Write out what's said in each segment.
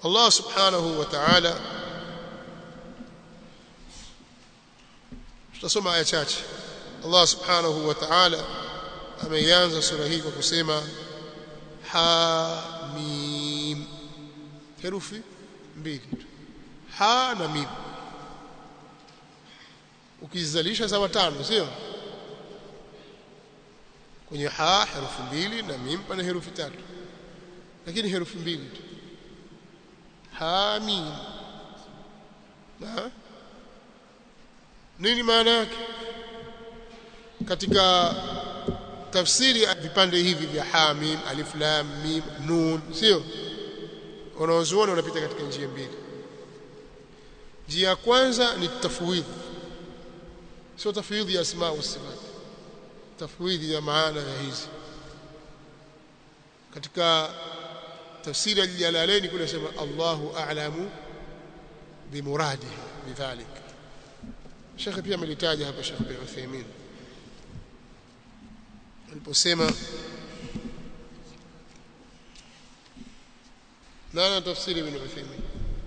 Allah subhanahu wa ta'ala tutasoma aya chache Allah subhanahu wa ta'ala ameianza sura hii kwa kusema ha mim herufi mbili tu ha na mim ukizalisha sawa tano sio kwenye ha herufi mbili na mim pana herufi tatu lakini herufi mbili tu ha mim na nini maana yake katika tafsiri ya vipande hivi vya ha mim alif lam mim nun sio wanaozuoni wanapita katika njia mbili njia ya kwanza ni tafwidh sio tafwidh ya asma wa sifat tafwidh ya maana ya hizi katika tafsiri ya jalalaini kule sema Allahu a'lamu bimuradihi bidhalik Sheikh pia amelitaja hapa Sheikh bin Uthaymeen aliposema nana tafsiri ibn Uthaymeen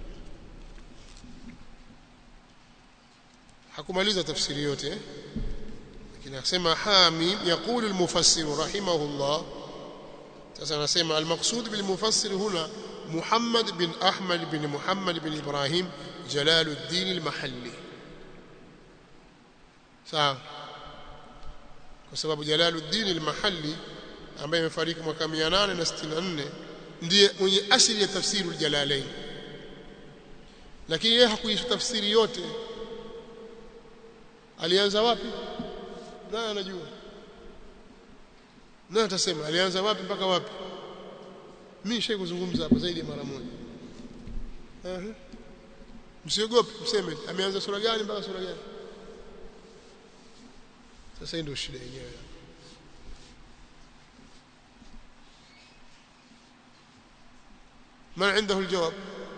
hakumaliza tafsiri yote eh? lakini akasema hamim يقول المفسر رحمه الله sasa anasema المقصود بالمفسر هنا محمد بن أحمد بن محمد بن إبراهيم جلال الدين المحلي sawa kwa sababu Jalaluddin al-Mahalli ambaye amefariki mwaka 864 ndiye mwenye asili ya tafsiri al-Jalalain lakini yeye hakuisha tafsiri yote alianza wapi naye anajua naye atasema alianza wapi mpaka wapi mimi shai kuzungumza hapa zaidi ya mara moja ehe msiogope mseme ameanza sura gani mpaka sura gani sasa ndio shida yenyewe من عنده الجواب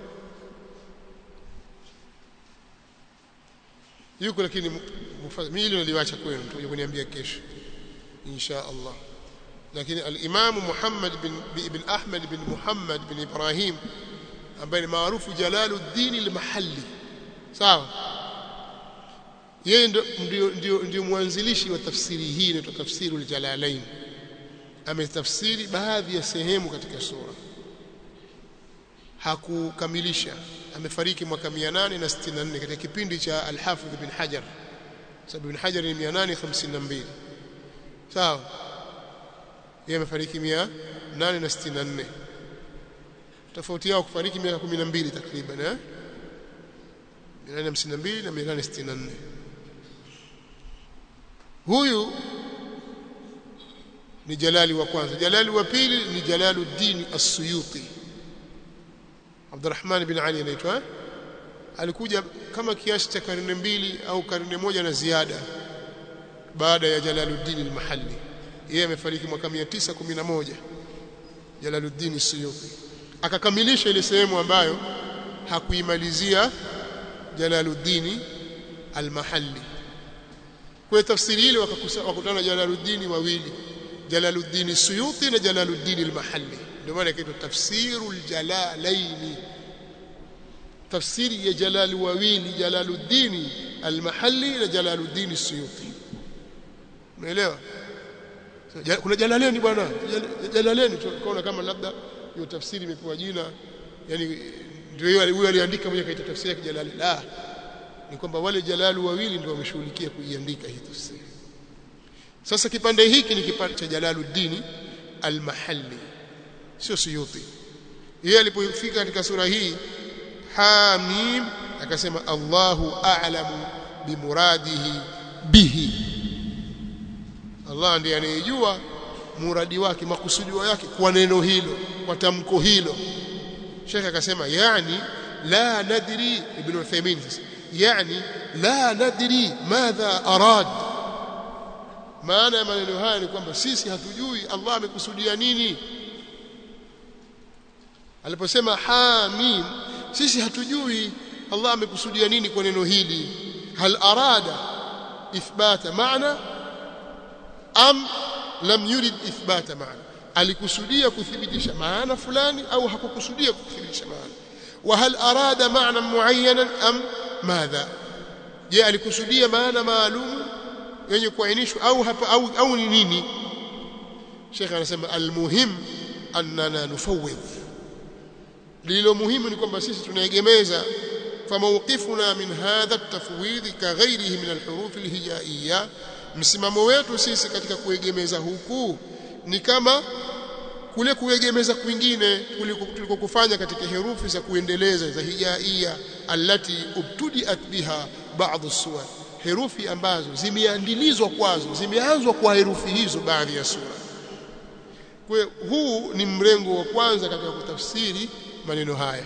yuko lakini mimi hilo niliwacha kwenu tuje kuniambia kesho insha Allah lakini al-Imam Muhammad bin ibn Ahmad bin Muhammad bin Ibrahim ambaye ni maarufu Jalaluddin al-Mahalli sawa yeye ndio ndio ndio mwanzilishi wa tafsiri hii inaitwa tafsiru al-Jalalain ametafsiri baadhi ya sehemu katika sura hakukamilisha amefariki mwaka 864 katika kipindi cha al-Hafidh ibn Hajar sababu ibn Hajar ni 852 sawa yeye amefariki 864 tofauti yao kufariki miaka 12 takriban eh 852 na 864 huyu ni Jalali wa kwanza Jalali wa pili ni Jalaluddin As-Suyuti Abdurrahman bin Ali anaitwa alikuja kama kiasi cha karne mbili au karne moja na ziada baada ya Jalaluddin al-Mahalli yeye amefariki mwaka 911 Jalaluddin As-Suyuti akakamilisha ile sehemu ambayo hakuimalizia Jalaluddin al-Mahalli kwa tafsiri ile wakakutana Jalaluddin wawili Jalaluddin Suyuti na Jalaluddin al-Mahalli ndio maana kitu tafsirul jalalaini tafsiri ya jalali wawili Jalaluddin al-Mahalli na Jalaluddin Suyuti umeelewa kuna jalaleni bwana jalaleni tukaona kama labda hiyo tafsiri imepewa jina yani ndio huyo aliandika mwenye kaita tafsiri ya jalali la ni kwamba wale jalalu wawili ndio wameshughulikia kuiandika hii tafsiri sasa kipande hiki ni kipande cha Jalaluddin al-Mahalli sio Suyuti yeye alipofika katika sura hii Hamim akasema Allahu a'lamu bimuradihi bihi Allah ndiye anayejua muradi wake makusudio yake kwa neno hilo kwa tamko hilo Sheikh akasema yani la nadri ibn Uthaymeen yani la nadri madha arad maana ya maneno haya ni kwamba sisi hatujui Allah amekusudia nini aliposema hamim sisi hatujui Allah amekusudia nini kwa neno hili hal arada ithbata maana am lam yurid ithbata maana alikusudia kuthibitisha maana fulani au hakukusudia kuthibitisha maana وهل أراد معنى معينا أم ماذا je alikusudia maana maalum yenye kuainishwa au hapa au au ni nini Sheikh anasema almuhim annana nufawwidh lilo muhimu ni kwamba sisi tunaegemeza famawqifuna min hadha at-tafwidh ka ghayrihi min al-huruf al-hijaiyya msimamo wetu sisi katika kuegemeza huku ni kama kule kuegemeza kwingine kuliko kufanya katika herufi za kuendeleza za hijaia allati ubtudiat biha baadhi as-suwar herufi ambazo zimeandilizwa kwazo zimeanzwa kwa herufi hizo baadhi ya sura kwa huu ni mrengo wa kwanza katika kutafsiri maneno haya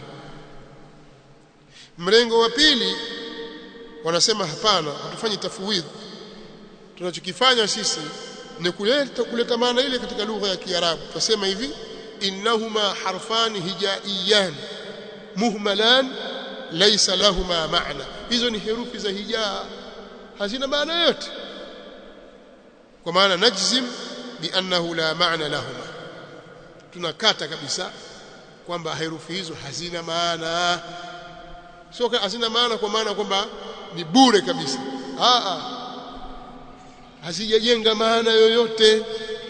mrengo wa pili wanasema hapana hatufanyi tafwidh tunachokifanya sisi ni kuleta kuleta maana ile katika lugha ya Kiarabu tunasema hivi innahuma harfani hijaiyan muhmalan laysa lahuma maana hizo ni herufi za hijaa hazina maana yote kwa maana najzim biannahu la maana lahuma tunakata kabisa kwamba herufi hizo hazina maana sio hazina maana kwa maana kwamba ni bure kabisa a a hazijajenga maana yoyote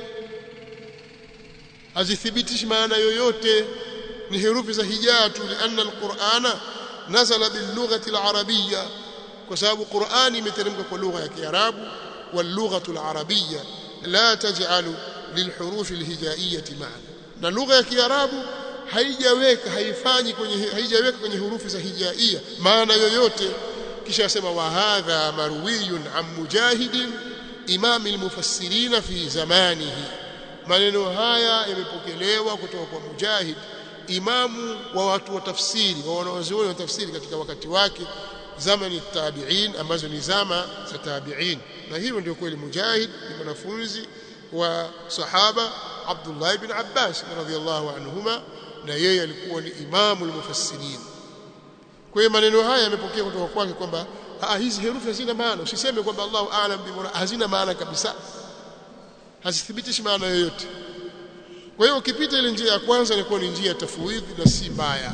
hazithibitishi maana yoyote ni herufi za hijaa tu lianna alqur'ana nazala bilughati alarabiyya kwa sababu qur'ani imeteremka kwa lugha ya kiarabu واللغه العربيه لا تجعل للحروف الهجائيه معنى na lugha ya kiarabu haijaweka haifanyi kwenye haijaweka kwenye hurufi za hijaia maana yoyote kisha asema wa hadha marwiyun an mujahidin imam almufassirin fi zamanihi maneno haya yamepokelewa kutoka kwa mujahid imamu wa watu wa tafsiri wa wanawazuoni wa tafsiri katika wakati wake zamani tabi'in ambazo ni zama za tabi'in na hiyo ndio kweli mujahid ni mwanafunzi wa sahaba Abdullah ibn Abbas radhiyallahu anhuma na yeye alikuwa ni imamu al-mufassirin kwa hiyo maneno haya yamepokea kutoka kwake kwamba hizi herufi hazina maana usiseme kwamba Allahu a'lam bi hazina maana kabisa hazithibitishi maana yoyote kwa hiyo ukipita ile njia ya kwanza inakuwa ni njia ya tafwidhi na si mbaya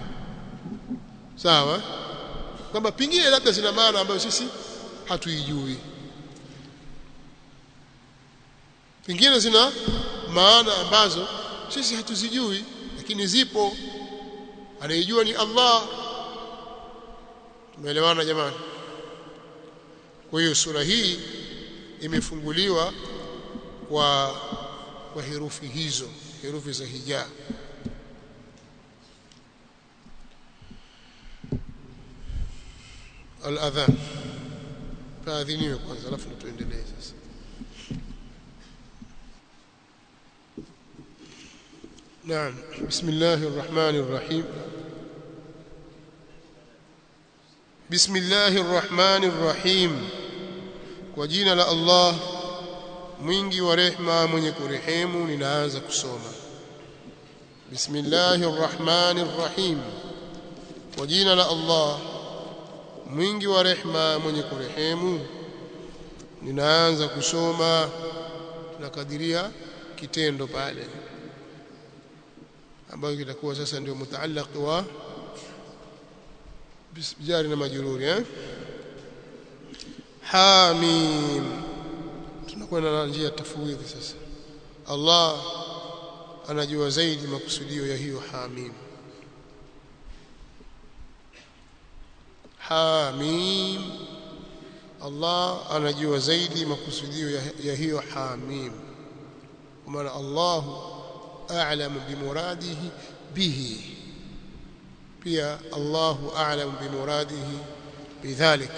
sawa kwamba pingine labda zina maana ambayo sisi hatuijui pingine zina maana ambazo sisi hatuzijui lakini zipo anayejua ni Allah tumeelewana jamani kwa hiyo sura hii imefunguliwa kwa kwa herufi hizo herufi za hijaa al-adhan faadhiniwe kwanza alafu tuendelee sasa نعم بسم الله الرحمن الرحيم بسم الله الرحمن الرحيم وجينا لا الله mwingi wa rehma mwenye kurehemu ninaanza kusoma bismillahir rahmanir rahim kwa jina la Allah mwingi wa rehma mwenye kurehemu ninaanza kusoma tunakadiria kitendo pale ambayo kitakuwa sasa ndio mutaallaq wa jari na majruri eh hamim tunakwenda na njia tafwidhi sasa Allah anajua zaidi makusudio ya hiyo hamim hamim Allah anajua zaidi makusudio ya, ya hiyo hamim kwa maana Allahu a'lamu bimuradihi bihi pia Allahu a'lamu bimuradihi bidhalik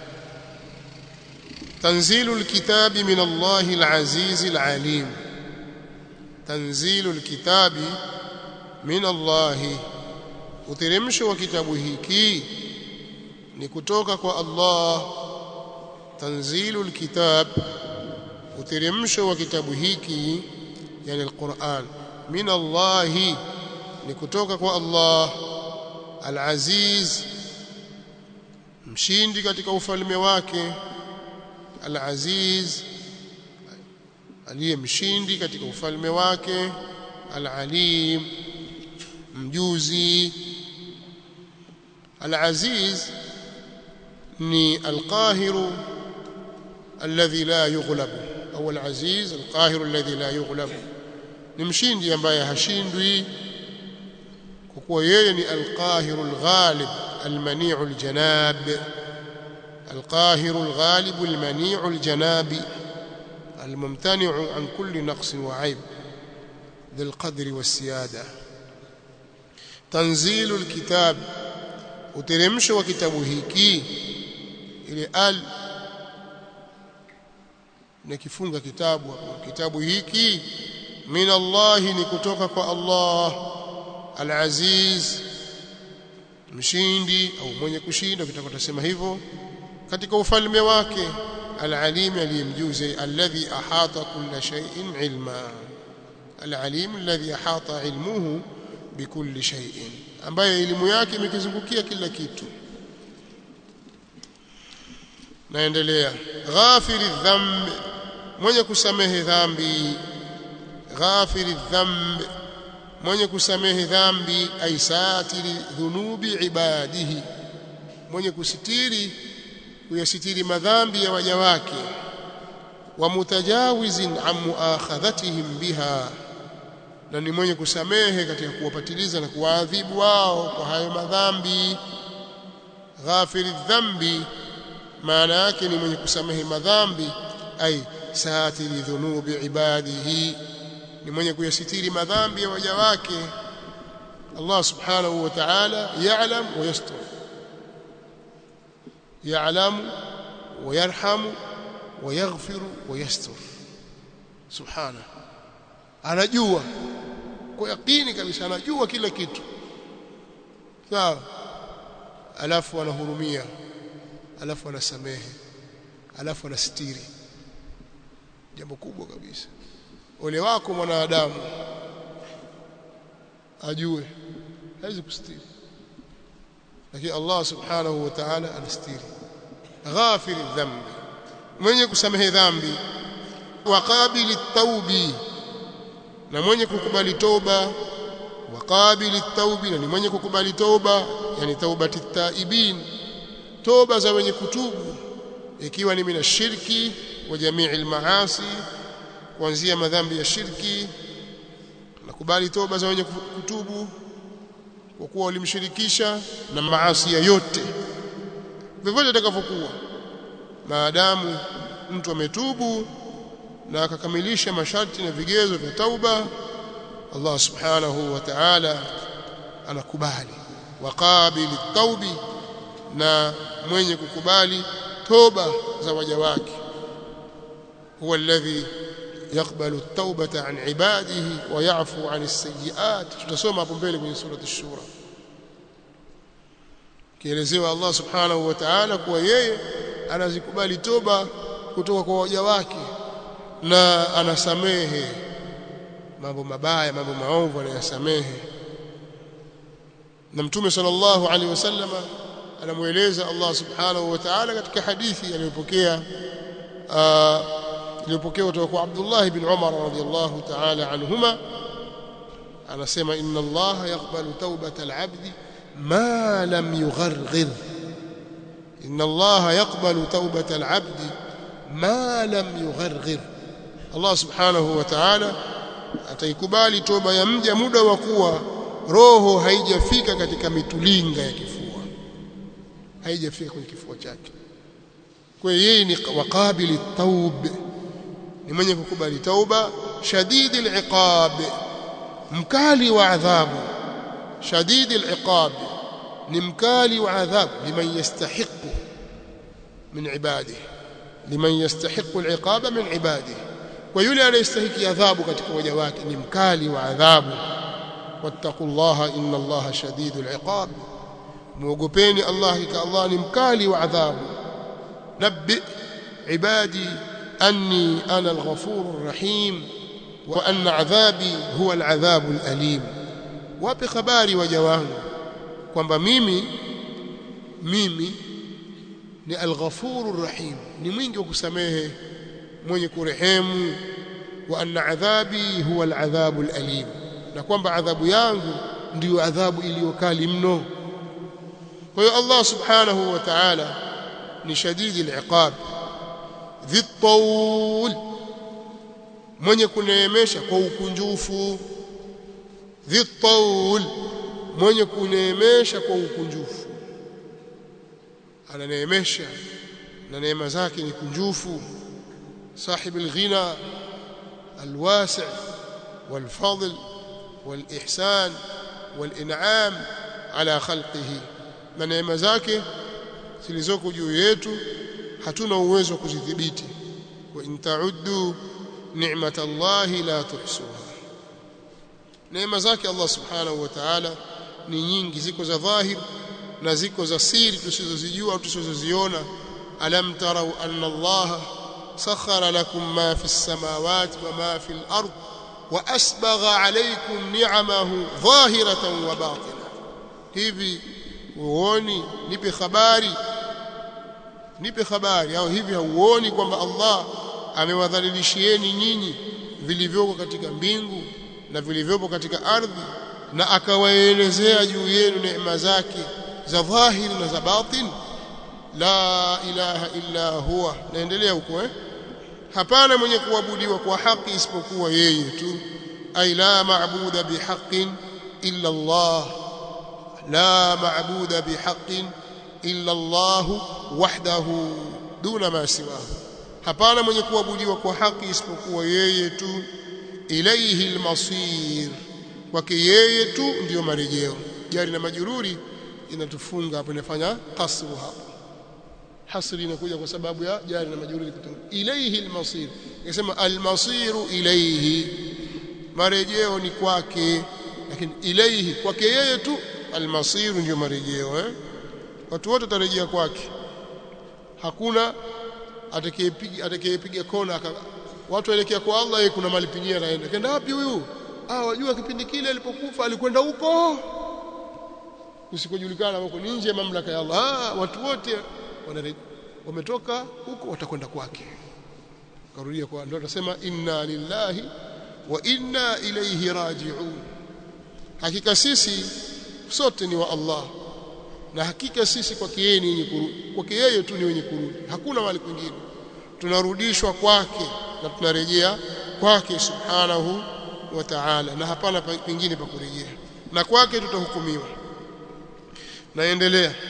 تنزيل الكتاب من الله العزيز العليم تنزيل الكتاب من الله uteremsho wa kitabu hiki ni kutoka kwa Allah tanzilul kitab uteremsho wa kitabu hiki yani alquran min Allah ni kutoka kwa Allah al-aziz mshindi katika ufalme wake al-aziz aliye mshindi katika ufalme wake al-alim mjuzi al-aziz ni al-qahiru alladhi la yughlab au al-aziz al-qahiru alladhi la yughlab ni mshindi ambaye hashindwi kwa kuwa yeye ni al-qahiru al-ghalib al-mani'u al-janab al-qahiru al-ghalib al-mani'u al-janab الممتنع عن كل نقص وعيب ذي القدر والسيادة تنزيل الكتاب uteremsho wa kitabu hiki ile al na kifunga kitabu kitabu hiki min Allah ni kutoka kwa Allah al-Aziz mshindi au mwenye kushinda kitaka kusema hivyo katika ufalme wake al-alim aliyemjuzi alladhi ahata kulla shay'in ilma al-alim alladhi ahata ilmuhu bikulli shay'in ambaye elimu yake imekizungukia kila kitu naendelea ghafiri dhamb mwenye kusamehe dhambi ghafiri dhamb mwenye kusamehe dhambi aisatiri dhunubi ibadihi mwenye kusitiri kuyasitiri madhambi ya waja wake wa mutajawizin an muakhadhatihim biha na ni mwenye kusamehe katika kuwapatiliza na kuwaadhibu wao kwa hayo madhambi ghafiri dhambi maana yake ni mwenye kusamehe madhambi ai satiri dhunubi ibadihi ni mwenye kuyasitiri madhambi ya waja wake Allah subhanahu wa ta'ala ya'lam wa yastur ya'lamu wa yarhamu wa yaghfiru wa yastur subhanahu anajua kwa yakini kabisa anajua kila kitu sawa alafu anahurumia alafu anasamehe alafu anastiri jambo kubwa kabisa ole wako mwanadamu ajue hawezi kustiri lakini Allah subhanahu wa ta'ala anastiri ghafiri dhambi mwenye kusamehe dhambi waqabili taubi na mwenye kukubali toba waqabili taubi na ni mwenye kukubali toba yani taubati taibin toba za wenye kutubu ikiwa ni mina shirki wa jamii almaasi kuanzia madhambi ya shirki nakubali toba za wenye kutubu kwa kuwa walimshirikisha na maasi yote vyovyote atakavyokuwa maadamu mtu ametubu na akakamilisha masharti na vigezo vya tauba Allah subhanahu wa ta'ala anakubali waqabili taubi na mwenye kukubali toba za waja wake huwa alladhi يقبل التوبة عن عباده ويعفو عن السيئات tutasoma hapo mbele kwenye surati ash-shura kielezewa Allah subhanahu wa ta'ala kuwa yeye anazikubali toba kutoka kwa waja wake na anasamehe mambo mabaya mambo maovu anayasamehe na mtume sallallahu alaihi wasallam anamueleza Allah subhanahu wa ta'ala katika hadithi aliyopokea iliyopokea kutoka kwa Abdullah ibn Umar radhiyallahu ta'ala anhuma anasema inna Allah yaqbalu tawbata al-'abd ma lam yugharghir inna Allah yaqbalu tawbata al-'abd ma lam yugharghir Allah subhanahu wa ta'ala ataikubali toba ya mja muda wa kuwa roho haijafika katika mitulinga ya kifua haijafika kwenye kifua chake kwa yeye ni waqabili taub ni mwenye kukubali tauba shadidi al-iqab mkali wa adhabu shadidi al-iqab ni mkali wa adhabu liman yastahiqu min ibadihi liman yastahiqu al-iqaba min ibadihi kwa yule anayestahiki adhabu katika waja wake ni mkali wa adhabu wattaqullaha inna allaha shadidul iqab muogopeni allah hakika allah ni mkali wa adhabu nabbi ibadi anni ana alghafurur rahim wa anna adhabi huwa aladhabul alim wape habari waja wangu kwamba mimi mimi ni alghafurur rahim ni mwingi wa kusamehe mwenye kurehemu wa anna adhabi huwa aladhabu alim na kwamba adhabu yangu ndiyo adhabu iliyokali mno kwa hiyo Allah subhanahu wa ta'ala ni shadidi al-iqab dhitawl mwenye kuneemesha kwa ukunjufu dhitawl mwenye kuneemesha kwa ukunjufu ananeemesha na neema zake ni kunjufu صاحب الغنى الواسع والفضل والإحسان والإنعام على خلقه na neema zake zilizoko juu yetu hatuna uwezo wa kuzidhibiti wa in ta'uddu ni'matallahi la tuhsuha neema zake Allah subhanahu wa ta'ala ni nyingi ziko za dhahir na ziko za siri tusizozijua au tusizoziona alam tarau anna Allah sakhara lakum ma fi as-samawati wa ma fi al-ard wa asbagha alaykum ni'amahu dhahiratan wa batina hivi uoni nipe habari nipe habari au hivi hauoni kwamba Allah amewadhalilishieni nyinyi vilivyoko katika mbingu na vilivyopo katika ardhi na akawaelezea juu yenu neema zake za dhahiri na za batin la ilaha illa huwa naendelea huko eh hapana mwenye kuabudiwa kwa haki isipokuwa yeye tu ay la maabuda bihaqqin illa Allah la maabuda bihaqqin illa Allah wahdahu duna ma siwahu hapana mwenye kuabudiwa kwa haki isipokuwa yeye tu ilayhi almasir kwake yeye tu ndiyo marejeo jari na majururi inatufunga hapo inafanya kasru hapo hasri inakuja kwa sababu ya jari na majururi kutunga ilayhi almasir inasema almasiru ilayhi marejeo ni kwake lakini ilayhi kwake yeye tu almasiru ndiyo marejeo eh watu wote watarejea kwake hakuna atakayepiga atakayepiga kona watu waelekea kwa Allah yeye kuna mali pengine anaenda kenda wapi huyu ah wajua kipindi kile alipokufa alikwenda huko usikojulikana huko ni nje ya mamlaka ya Allah ah watu wote wametoka huko watakwenda kwake karudia kwa ndio atasema inna lillahi wa inna ilayhi raji'un hakika sisi sote ni wa Allah na hakika sisi kwake yeye ni wenye kurudi kwake yeye tu ni wenye kurudi hakuna mahali kwingine tunarudishwa kwake na tunarejea kwake subhanahu wa ta'ala na hapana pengine pa kurejea na kwake tutahukumiwa naendelea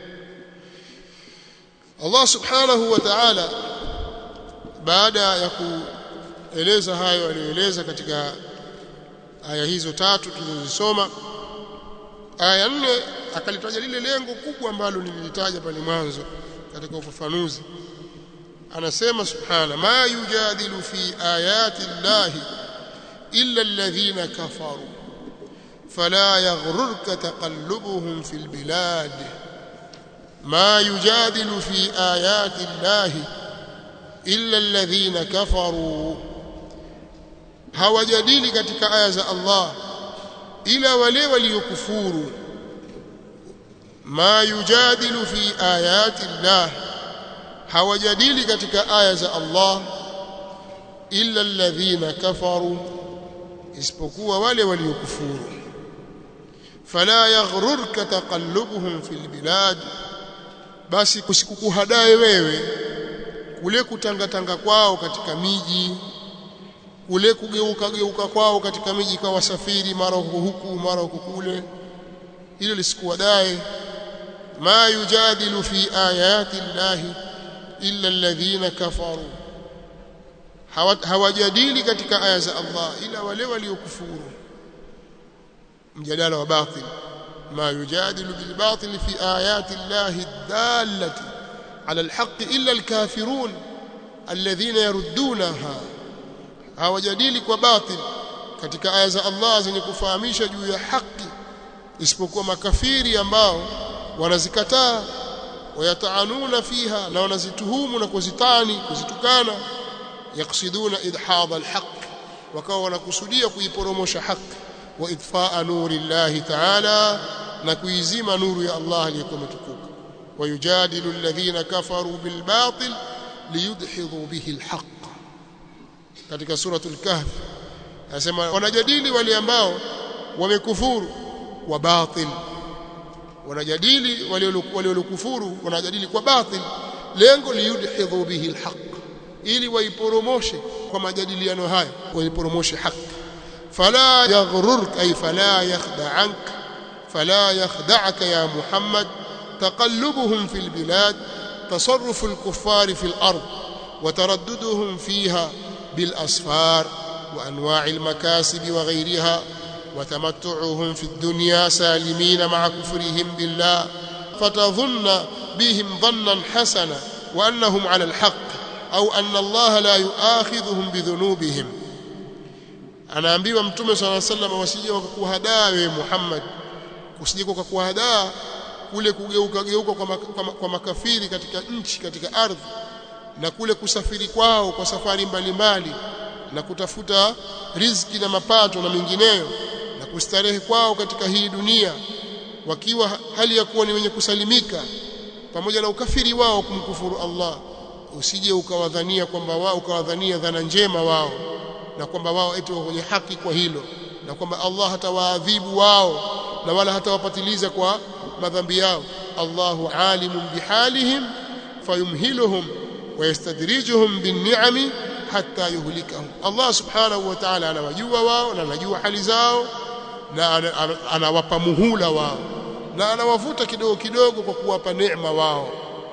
Allah subhanahu wa ta'ala baada ya kueleza hayo aliyoeleza katika aya hizo tatu tulizosoma aya nne akalitaja lile lengo kubwa ambalo nililitaja pale mwanzo katika ufafanuzi anasema subhana ma yujadilu fi ayati llahi illa alladhina kafaru fala yaghrurka taqallubuhum fil bilad ما يجادل في آيات الله إلا الذين كفروا hawajadili katika aya za Allah ila wale waliokufuru ma yujadilu fi ayati Allah hawajadili katika aya za Allah illa alladhina kafaru isipokuwa wale waliokufuru fala yaghrurka taqallubuhum fil bilad basi kusikukuhadae wewe kule kutangatanga kwao katika miji kule kugeuka geuka kwao katika miji kwa wasafiri mara huku mara huku kule hilo lisikuwadae ma yujadilu fi ayati llahi illa alladhina kafaru hawajadili katika aya za Allah ila wale waliokufuru mjadala wa batil ما يجادل بالباطل في آيات الله الدالة على الحق إلا الكافرون الذين يردونها hawajadili kwa batil katika aya za Allah zenye kufahamisha juu ya haki isipokuwa makafiri ambao wanazikataa wayataanuna fiha na wanazituhumu na kuzitani kuzitukana yaksiduna idhadha alhaq wakawa wanakusudia kuiporomosha haki wa idfaa nuri llahi ta'ala na kuizima nuru ya Allah aliyekuwa mtukuka wayujadilu alladhina kafaru bilbatil liyudhidhu bihi alhaq katika suratul kahf anasema wanajadili wale ambao wamekufuru wa batil wanajadili waliolokufuru wanajadili kwa batil lengo liyudhidhu bihi alhaq ili waiporomoshe kwa majadiliano hayo waiporomoshe haki fala yaghrurk ay fala yakhda'ank fala yakhda'aka ya muhammad taqallubuhum fil bilad تصرف الكفار في الأرض وترددهم فيها بالأسفار وأنواع المكاسب وغيرها وتمتعهم في الدنيا سالمين مع كفرهم بالله فتظن بهم ظنا حسنا وأنهم على الحق أو أن الله لا يؤاخذهم بذنوبهم anaambiwa mtume sala sallam wasije wakakuhadaa wewe Muhammad usije kukuhadaa kule kugeuka geuka kwa, mak kwa, kwa makafiri katika nchi katika ardhi na kule kusafiri kwao kwa safari mbalimbali na kutafuta riziki na mapato na mengineyo na kustarehe kwao katika hii dunia wakiwa hali ya kuwa ni wenye kusalimika pamoja na ukafiri wao kumkufuru Allah usije ukawadhania kwamba wao ukawadhania dhana njema wao na kwamba wao eti kwenye haki kwa hilo na kwamba Allah hatawaadhibu wao na wala hatawapatiliza kwa madhambi yao Allahu alimun bihalihim fayumhiluhum wayastadrijuhum binni'ami hatta yuhlikahum Allah subhanahu wa ta'ala anawajua wao na anajua hali zao na anawapa muhula wao na anawavuta kidogo kidogo kwa kuwapa neema wao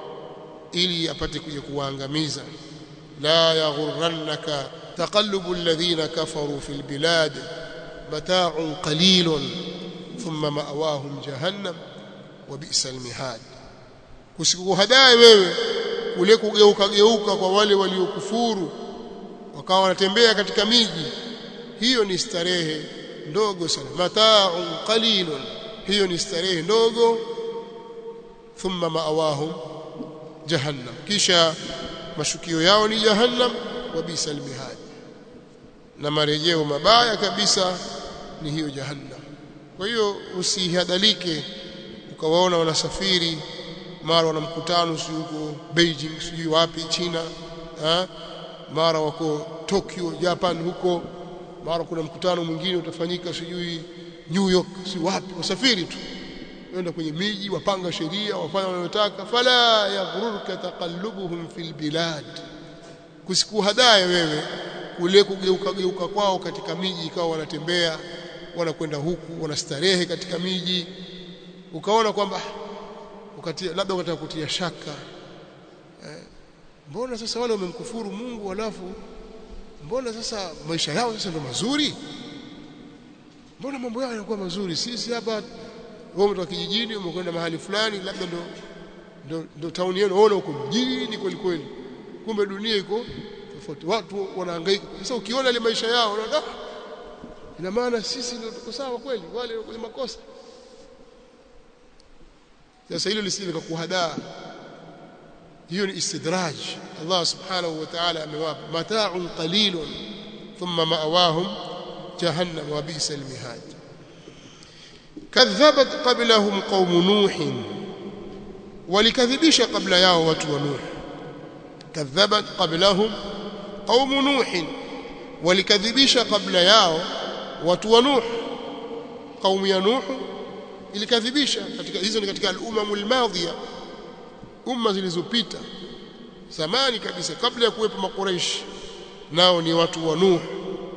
ili apate kuja kuwaangamiza la yaghurrannaka taqallubu alladhina kafaru fil bilad mata'un qalilun thumma ma'wahum jahannam wa bi'sal mihad kusikuhadai wewe kule kugeuka geuka kwa wale waliokufuru wakawa wanatembea katika miji hiyo ni starehe ndogo sana mata'un qalilun hiyo ni starehe ndogo thumma ma'awahum jahannam kisha mashukio yao ni jahannam wa bisal mihad na marejeo mabaya kabisa ni hiyo jahannam kwa hiyo usihadalike ukawaona wanasafiri mara wana mkutano sio huko Beijing sijui wapi China ha? mara wako Tokyo Japan huko mara kuna mkutano mwingine utafanyika sijui New York si wapi wasafiri tu wenda kwenye miji wapanga sheria wafanya wanayotaka fala yaghurruka taqallubuhum fil bilad kusikuhadaye wewe kule kugeuka geuka kwao katika miji ikawa wanatembea wanakwenda huku wanastarehe katika miji ukaona kwamba ukatia labda ukataka kutia shaka eh, mbona sasa wale wamemkufuru Mungu alafu mbona sasa maisha yao sasa ndo mazuri mbona mambo yao yanakuwa mazuri sisi hapa wewe umetoka kijijini umekwenda mahali fulani labda ndo ndo, ndo tauni yenu unaona uko mjini kweli kweli kumbe dunia iko tofauti watu wanahangaika sasa ukiona ile maisha yao unaona ina maana sisi ndio tuko sawa kweli wale kwenye makosa sasa hilo lisije likakuhadaa hiyo ni istidraj Allah subhanahu wa ta'ala amewapa mata'un qalilun thumma ma'awahum jahannam wa bi'sal mihad kadhabat qablahum qaum nuh walikadhibisha kabla yao watu wa nuh kadhabat qablahum qaum nuh walikadhibisha kabla yao watu wa nuh qaum ya nuh ilikadhibisha katika hizo ni katika al-umamul madhiya umma zilizopita zamani kabisa kabla ya kuwepo makuraish nao ni watu wa nuh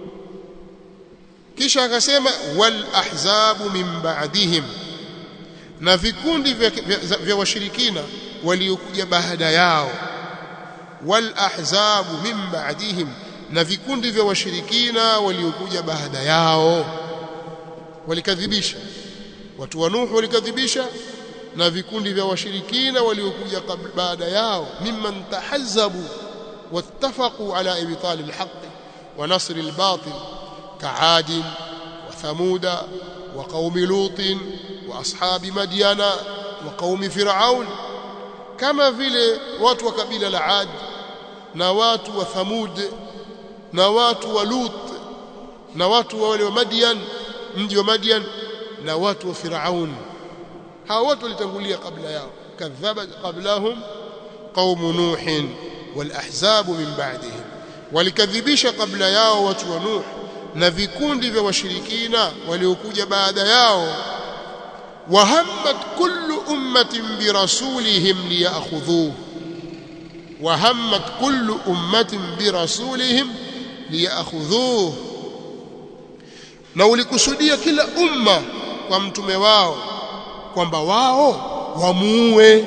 kisha akasema wal ahzabu min ba'dihim na vikundi vya, vya, vya washirikina waliokuja baada yao wal ahzabu min ba'dihim na vikundi vya washirikina waliokuja baada yao walikadhibisha watu wa Nuhu walikadhibisha na vikundi vya washirikina waliokuja baada yao mimman tahazzabu wattafaqu ala ibtal alhaq wa nasr albatil ka'ad wa thamuda wa qaum lut wa ashab madyana wa qaum fir'aun kama vile watu wa kabila la Ad na watu wa Thamud na watu wa Lut na watu wa wale wa Madian mji wa Madian na watu wa Firaun hao wote walitangulia kabla yao kadhabat qablahum qaum nuh wal ahzab min ba'dihim walikadhibisha kabla yao watu wa nuh na vikundi vya washirikina waliokuja baada yao wahammat kullu ummatin birasulihim liyakhudhuhu wahammat kullu ummatin birasulihim liyakhudhuhu na ulikusudia kila umma kwa mtume wao kwamba wao wamuue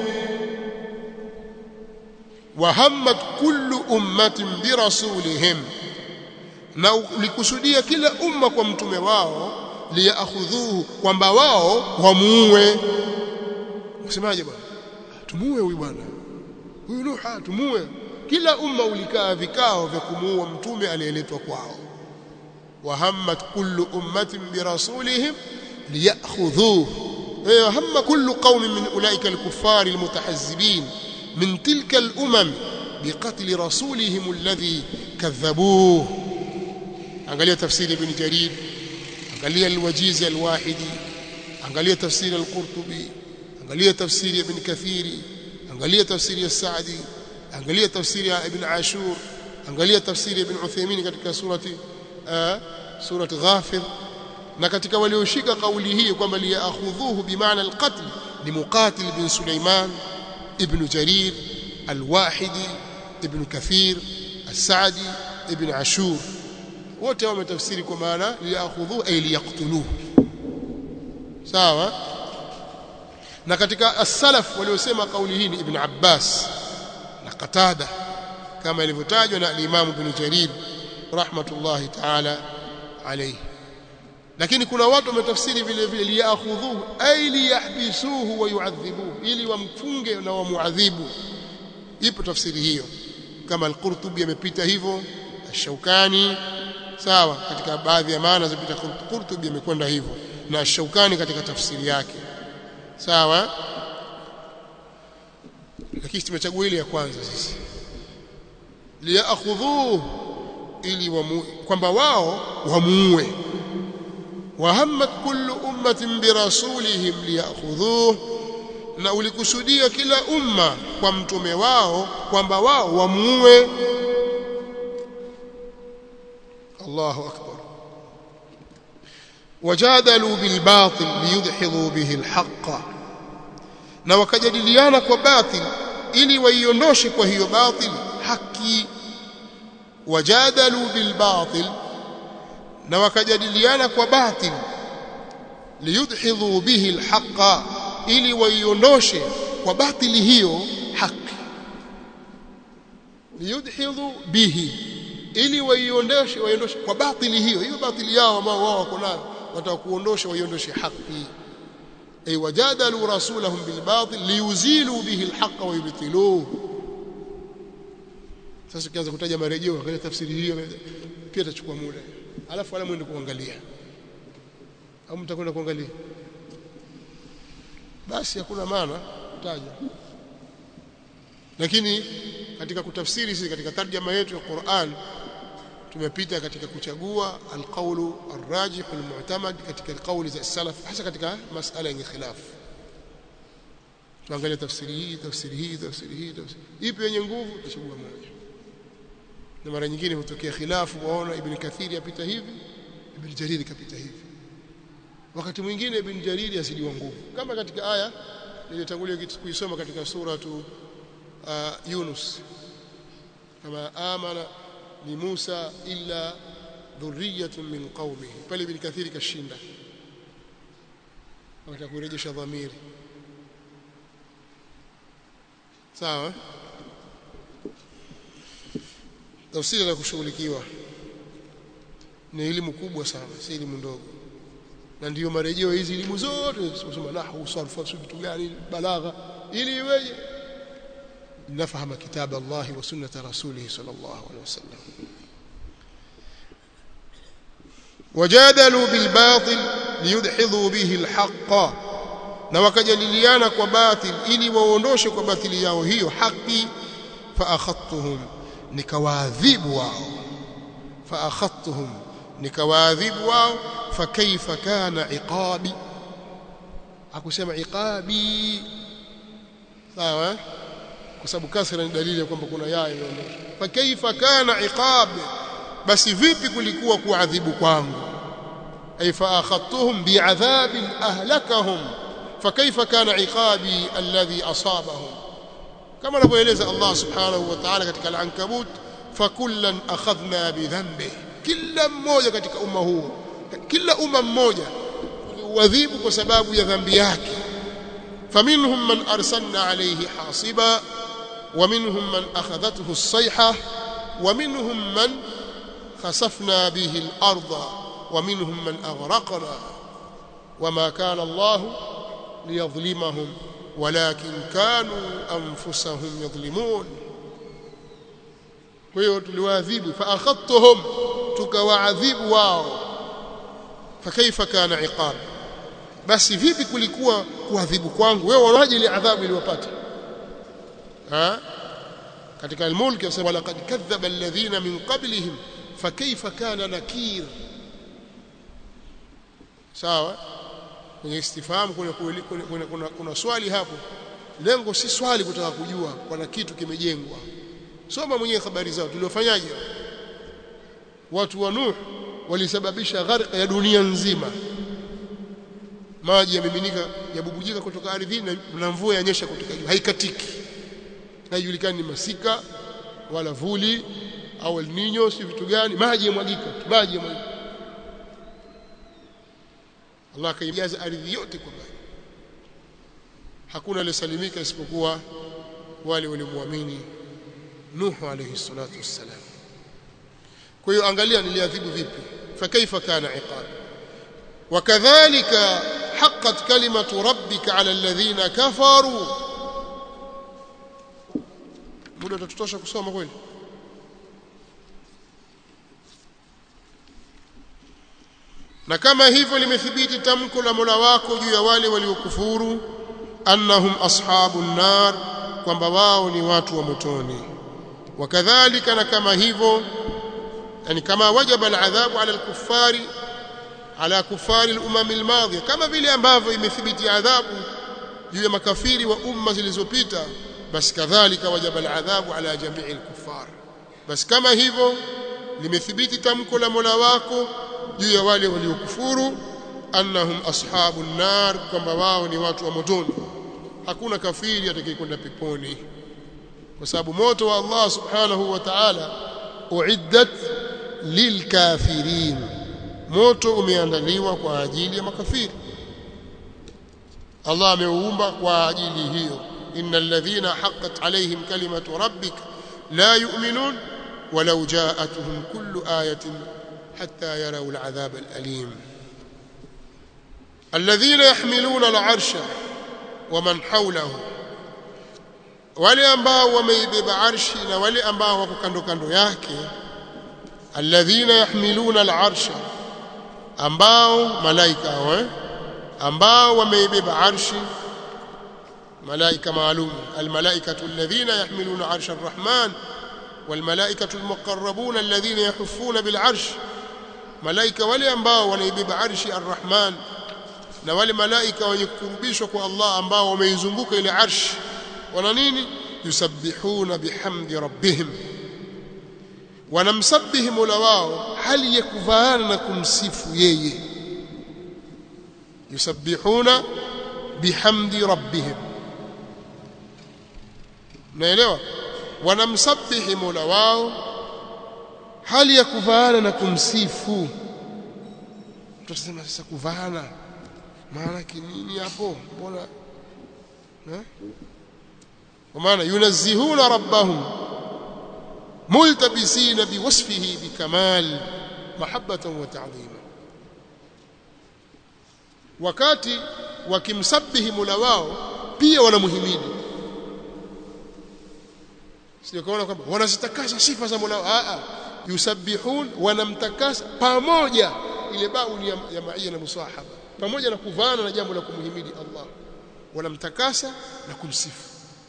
wahammat kullu ummatin birasulihim na ulikusudia kila umma kwa mtume wao liyakhudhuhu kwamba wao wamuue usemaje bwana tumuue huyu bwana huyu Nuha tumuue kila umma ulikaa vikao vya kumuua mtume aliyeletwa kwao wahammat kullu ummatin birasulihim liyakhudhuhu هم كل قوم من أولئك الكفار المتحزبين من تلك الأمم بقتل رسولهم الذي كذبوه angalia tafsiri ibn jarir angalia alwajiz alwahidi angalia tafsiri alqurtubi angalia tafsiri ibn kathiri angalia tafsiri as-sa'di angalia tafsiri ya ibn ashur angalia tafsiri ibn uthaymeen katika surati surati ghafir na katika walioshika kauli hii kwamba liyakhudhuhu bimaana alqatl ni muqatil bin sulaiman ibn jarir alwahidi ibn kathir as-sa'di ibn ashur wote wametafsiri kwa maana liyakhudhuhu ay liyaqtuluhu sawa na katika as-salaf waliosema kauli hii ni ibn abbas na qatada kama ilivyotajwa na al-imam ibn jarir rahmatullahi ta'ala alayhi lakini kuna watu wametafsiri vile vile liyakhudhuhu ay liyahbisuhu wa yu'adhibuhu ili wamfunge na wamuadhibu ipo tafsiri hiyo kama al-Qurtubi amepita hivyo Ash-Shawkani sawa katika baadhi ya maana zipita Qurtubi amekwenda hivyo na Ash-Shawkani katika tafsiri yake sawa lakini tumechagua ile ya kwanza sisi liyakhudhuhu ili wamu kwamba wao wamuue wahammat kullu ummatin birasulihim liyakhudhuhu na ulikusudia kila umma kwa mtume wao kwamba wao wamuue Allahu akbar wajadalu bilbatil liyudhhidu bihi alhaqqa na wakajadiliana kwa batil ili waiondoshe kwa hiyo batil haki wajadalu bilbatil na wakajadiliana kwa batil liyudhhidu bihi alhaqqa ili waiondoshe kwa batili hiyo haki liyudhhidu bihi ili waiondoshe waiondoshe kwa batili hiyo hiyo batili yao ambao wao wako nayo watakuondosha waiondoshe haki ay wajadalu rasulahum bil batil liyuzilu bihi alhaq wa yubtiluhu sasa ukianza kutaja marejeo angalia tafsiri hiyo pia itachukua muda alafu wala mwende kuangalia au mtakwenda kuangalia basi hakuna maana taja lakini katika kutafsiri sisi katika tarjama yetu ya Qur'an tumepita katika kuchagua alqaulu arrajih almu'tamad katika alqauli za salaf hasa katika masala yenye khilaf tuangalie tafsiri hii tafsiri hii tafsiri hii tafsiri ipi yenye nguvu tuchagua moja na mara nyingine hutokea khilafu waona ibn kathiri apita hivi ibn jarir kapita hivi wakati mwingine ibn jariri asidiwa nguvu kama katika aya niliyotangulia kuisoma katika suratu uh, Yunus kama amana ni Musa illa dhurriyatun min qaumihi pale ibn kathiri kashinda wakati kurejesha dhamiri sawa tafsiri ya kushughulikiwa ni elimu kubwa sana si elimu ndogo na ndiyo marejeo hizi elimu zote kusoma nahwu sarfu vitu gani balagha ili iweje nafahamu kitabu Allah wa sunnat rasulih sallallahu alaihi wasallam wajadalu bil batil liyudhidhu bihi al haqq na wakajadiliana kwa batil ili waondoshe kwa batili yao hiyo haki fa akhadtuhum nikawaadhibu wao fa akhadtuhum nikawaadhibu wao fakaifa kana iqabi akusema iqabi sawa kwa sababu kasra ni dalili ya kwamba kuna yaa imeondoshwa fakaifa kana iqabi basi vipi kulikuwa kuadhibu kwangu ay fa akhadtuhum bi'adhabin ahlakahum fakaifa kana iqabi alladhi asabahum kama anavyoeleza Allah subhanahu wa ta'ala katika al-ankabut fakullan akhadhna bidhanbi kila mmoja katika umma huu kila umma mmoja uadhibu kwa sababu ya dhambi yake faminhum man arsalna alayhi hasiba ومنهم من أخذته الصيحة ومنهم من خسفنا به الأرض ومنهم من أغرقنا وما كان الله ليظلمهم ولكن كانوا أنفسهم يظلمون kwa tuliwaadhibu faakhadtuhum tukawaadhibu wao fakaifa kana iqab basi vipi kulikuwa kuadhibu kwangu wewe wanaje ile adhabu iliyopata ha katika al-mulk yasema laqad kadhaba alladhina min qablihim fakaifa kana nakir sawa kwenye istifhamu kuna, kuna, kuna, kuna, kuna swali hapo lengo si swali kutaka kujua kuna kitu kimejengwa soma mwenyewe habari zao tuliofanyaje watu wa Nuh walisababisha gharqa ya dunia nzima maji yamiminika yabubujika kutoka ardhini na mvua yanyesha kutoka juu haikatiki haijulikani ni masika wala vuli au El Nino si vitu gani maji yamwagika maji yamwagika Allah akaijaza ardhi yote kwa maji hakuna aliyesalimika isipokuwa wale waliomwamini Nuhu alayhi salatu wassalam kwa hiyo angalia niliadhibu vipi fakaifa kana iqab wakadhalika haqqat kalimatu rabbika ala alladhina kafaru muda utatutosha kusoma kweli na kama hivyo limethibiti tamko la Mola wako juu ya wale waliokufuru annahum ashabun nar kwamba wao ni watu wa motoni wakadhalika na kama hivyo yani kama wajaba aladhabu ala alkuffari ala kuffari al-umam al-madhiya kama vile ambavyo imethibiti adhabu juu ya makafiri wa umma zilizopita basi kadhalika wajaba aladhabu ala jamii al-kuffar basi kama hivyo limethibiti tamko la Mola wako juu ya wale waliokufuru annahum ashabun nar kwamba wao ni watu wa motoni hakuna kafiri atakayekwenda peponi kwa sababu moto wa Allah subhanahu wa ta'ala uiddat lilkafirin moto umeandaliwa kwa ajili ya makafiri Allah ameuumba kwa ajili hiyo innal ladhina haqqat alayhim kalimatu rabbik la yu'minun walau ja'atuhum kullu ayatin hatta yaraw al'adhab al'alim alladhina yahmiluna al'arsha waman hawlahu wale ambao wameibeba arshi na wale ambao wako kando kando yake alladhina yahmiluna al'arsha ambao malaika eh? ambao wameibeba arshi malaika maalum almalaikatu alladhina yahmiluna arsha arrahman walmalaikatu almuqarrabuna alladhina yahuffuna bil'arsh malaika wale ambao wanaibeba arshi arrahman na wale malaika wenye kukurubishwa kwa Allah ambao wameizunguka ile arshi wana nini yusabbihuna bihamdi rabbihim wanamsabihi mola wao hali ya kuvaana na kumsifu yeye yusabbihuna bihamdi rabbihim naelewa wanamsabihi mola wao hali ya kuvaana na kumsifu tutasema sasa kuvaana maana nini hapo mbona eh kwa maana yunazzihuna rabbahum multabisina biwasfihi bikamal mahabbatan wa ta'dhima wakati wakimsabihi mula wao pia wanamuhimidi sio kaona kwamba wanazitakasa sifa za Mola a a yusabbihun wanamtakasa pamoja ile bau ni ya, ya maia na musahaba pamoja na kuvana na jambo la kumhimidi Allah wanamtakasa na kumsifu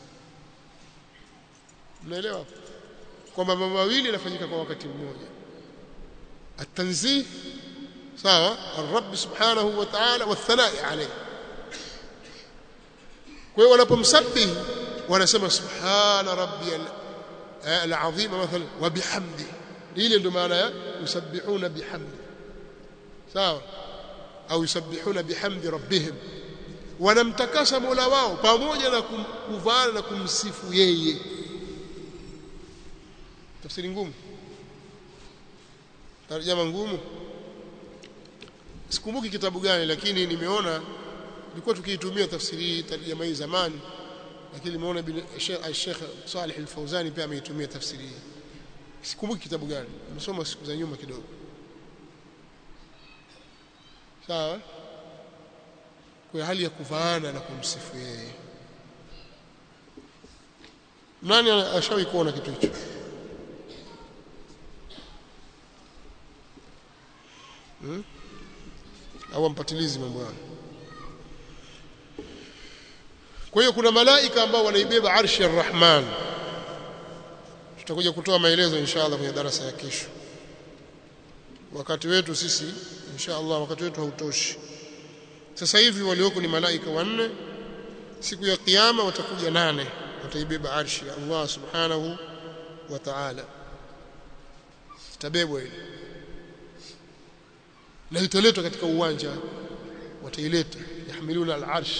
mnaelewa kwamba mambo mawili yanafanyika kwa wakati mmoja at-tanzih sawa ar-rabb subhanahu wa ta'ala wa thanai alayhi kwa hiyo wanapomsabihi wanasema subhana rabbiyal al-azim mathalan wa bihamdi ile ndio maana ya yusabbihuna bihamdi sawa au yusabbihuna bihamdi rabbihim wanamtakasa Mola wao pamoja na kuvaana na kumsifu yeye tafsiri ngumu tarjama ngumu sikumbuki kitabu gani lakini nimeona nilikuwa tukiitumia tafsiri hii tarjama hii zamani lakini nimeona Sheikh Saleh Al-Fauzani pia ameitumia tafsiri hii sikumbuki kitabu gani nimesoma siku za nyuma kidogo sawa kwa hali ya kuvaana na kumsifu yeye nani ashawahi kuona kitu hicho hmm? au mpatilizi mambo hayo kwa hiyo kuna malaika ambao wanaibeba arshi ar-Rahman tutakuja kutoa maelezo inshallah kwenye darasa ya kesho wakati wetu sisi inshallah wakati wetu hautoshi sasa hivi walioko ni malaika wanne siku ya kiyama watakuja nane wataibeba arshi ya Allah subhanahu wa ta'ala itabebwa ile na italetwa katika uwanja wataileta yahmiluna al-arsh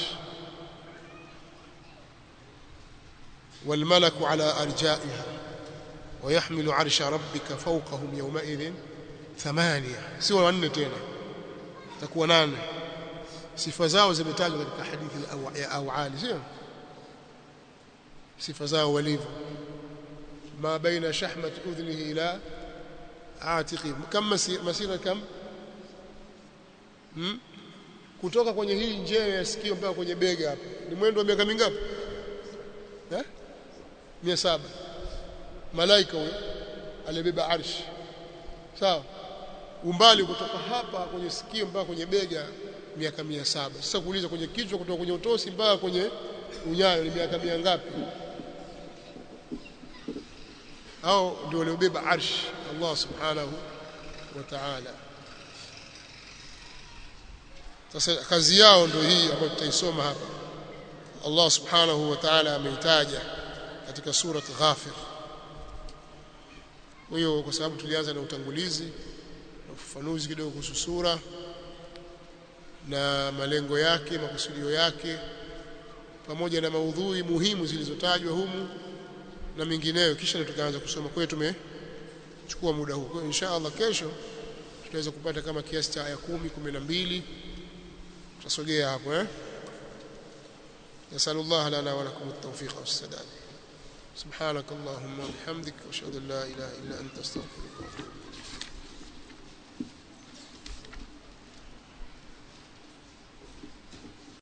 والملك على أرجائها ويحمل عرش ربك فوقهم يومئذ ثمانية سوى wanne tena takuwa nane sifa zao zimetajwa katika hadithi ya awali sio sifa zao walivyo ma baina shahmat udhnihi ila atiqi kam masira kam hmm? kutoka kwenye hii njeo ya sikio mpaka kwenye bega hapa ni mwendo wa miaka mingapi eh 700 malaika huyo alibeba arshi sawa umbali kutoka hapa kwenye sikio mpaka kwenye bega miaka mia saba sasa kuuliza kwenye kichwa kutoka kwenye utosi mpaka kwenye unyayo ni miaka mia ngapi au ndio waliobeba arshi Allah subhanahu wa ta'ala sasa kazi yao ndio hii ambayo tutaisoma hapa Allah subhanahu wa ta'ala ameitaja katika surat Ghafir hiyo kwa sababu tulianza na utangulizi na ufafanuzi kidogo kuhusu sura na malengo yake makusudio yake pamoja na maudhui muhimu zilizotajwa humu na mengineyo kisha ndio tukaanza kusoma kwa hiyo tumechukua muda huu kwa hiyo insha Allah kesho tutaweza kupata kama kiasi cha aya 10 12 tutasogea hapo eh نسأل الله لنا ولكم التوفيق والسداد سبحانك اللهم وبحمدك واشهد ان لا اله الا انت استغفرك واتوب